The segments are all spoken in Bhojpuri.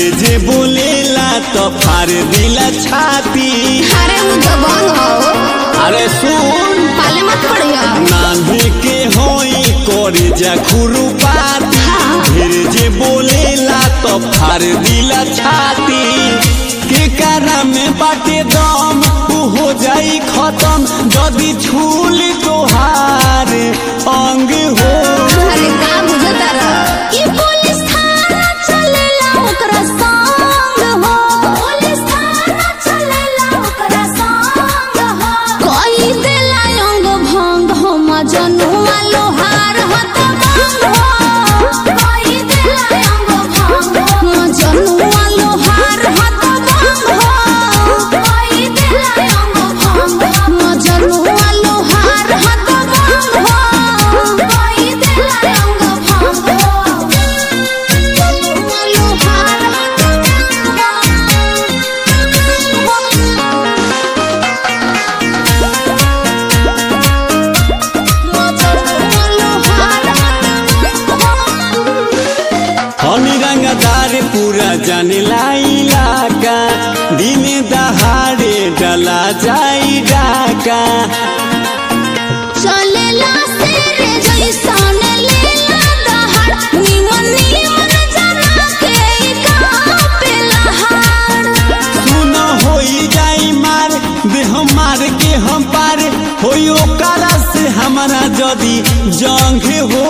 ढेर जे बोलेला तो फार दिला छाती अरे वो दबंग हो अरे सुन पाले मत पड़िया नान्हे के होई करे जा खुरुपाती ढेर जे बोलेला तो फार दिला छाती के कारा में बाटे दम उ हो जाई खत्म जदी छूल तोहार अंग हो अरे का बुझता रह ई पुलिस थाना चलेला ओकरा संग हो पुलिस थाना चलेला ओकरा संग हो कोई देला अंग भंग हो मजनुआ लोहार हत भंग हो कोई देला अंग भंग हो मजनुआ लोहार हत भंग हो कोई देला अंग भंग हो मजनुआ लोहार हत भंग हो कोई देला अंग भंग हो मजनुआ लोहार हत हनी रंगदार पूरा जानेला इलाका दिन दहाड़े डला जाई डाका चलेला शेरे जैसन लेला दहाड़ निमन निमन जना के ई कापेला हाड़ सुन होई जाई मार देह मार के हम पार होई ओकरा से हमारा जदी जंग हो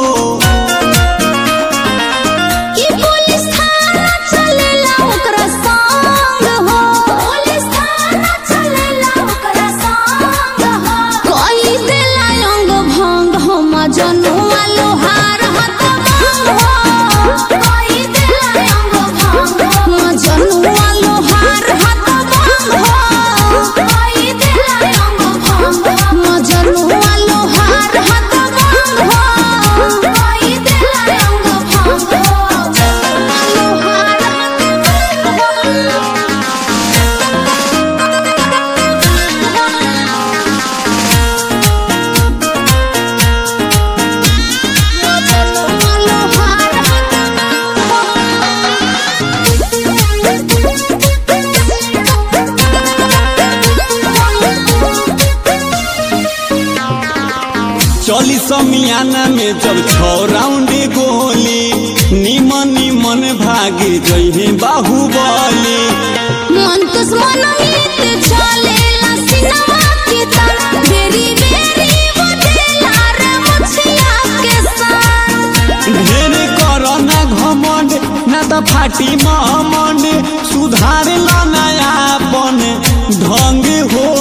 ई पुलिस थाना चलेला ओकरा संग हो पुलिस थाना चलेला ओकरा संग हो कोई देला अंग भंग हो मजनुआ लोहार हत भंग हो कोई देला अंग भंग हो मजनुआ लोहार हत भंग हो कोई देला अंग भंग हो मजनुआ लोहार हत भंग हो कोई देला अंग भंग हो लोहार चली समियाना में जब छौ राउंड गोली निमन निमन भागे जइहे बाहुबली मन दुश्मन मित चलेला सिनेमा के तार बेरी बेरी बदेला रे मुछिया के संग ढेर करना घमंड ना त फाटी महमंड सुधार ल नयापन ढंग हो